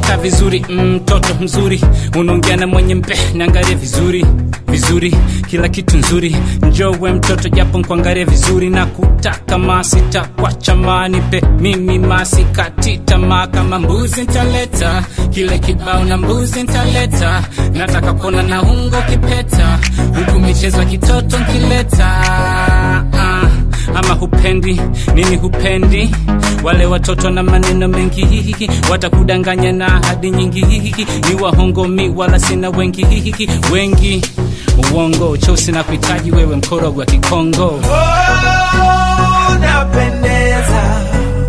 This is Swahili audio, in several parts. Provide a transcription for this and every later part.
umekaa vizuri mtoto mm, mzuri unaongea na mwenye mpe naangalia vizuri vizuri kila kitu nzuri njowe mtoto japo nkuangalia vizuri na kutaka masita kwa chamani pe mimi masikati tamaa kama mbuzi ntaleta kile kibao na mbuzi ntaleta nataka kuona na ungo kipeta huku michezo ya kitoto nkileta ah ama hupendi nini hupendi wale watoto na maneno mengi hihiki watakudanganya na ahadi nyingi hihiki ni wahongomi wala sina wengi hihiki wengi uongo chosi na kuhitaji wewe mkorogo wa kikongo Oh, napendeza.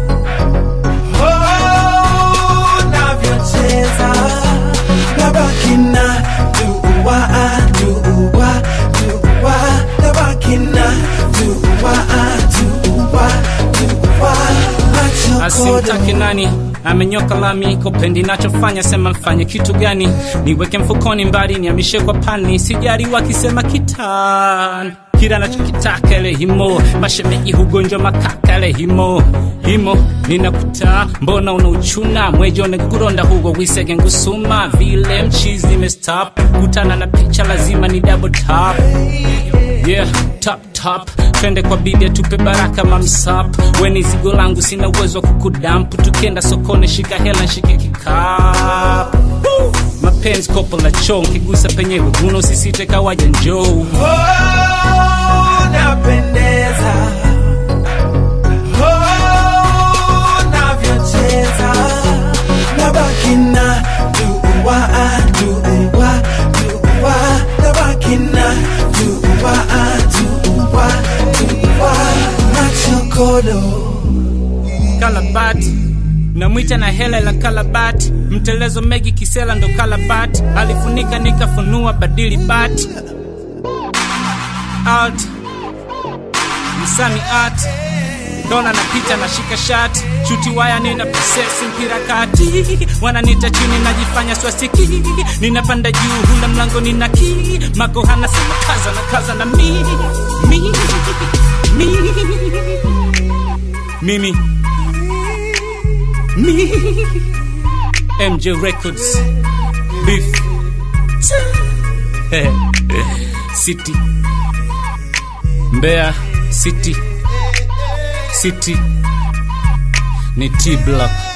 Oh, navyocheza. Nabaki na dua, dua, dua. Nabaki na dua, dua, dua. Macho asimtaki kodo. nani amenyoka lami kopendi nachofanya sema mfanye kitu gani niweke mfukoni mbali niamishe kwa pani sijari wakisema kitani kila nachokitaka ile himo mashemeji hugonjwa makaka ile himo himo ninakuta mbona unauchuna mwejone kuronda hugo wisege ngusuma vile mchizi nimestop kutana na picha lazima ni double tap yeah top top twende kwa bibi atupe baraka mamsap weni zigo langu sina uwezo wa kukudampu tukienda sokoni shika hela nshike kikapu Woo! mapenzi kopo la choo nkigusa penyewe guno usisite kawaja njoo Oh, napendeza. Oh, navyocheza. Nabaki na dua, dua, dua. Nabaki na dua, dua, dua. Macho kodo. kalabati namwita na hela la kalabati mtelezo megi kisela ndo kalabati alifunika nikafunua badili bati alt msami art dona napita na shika shati shuti waya nina prosesi mpira kati wananita chini najifanya swasiki ninapanda juu hula mlango nina ki makohana sema kaza na kaza na mi mi mi mimi me MJ Records Beef City Mbeya City City ni T Block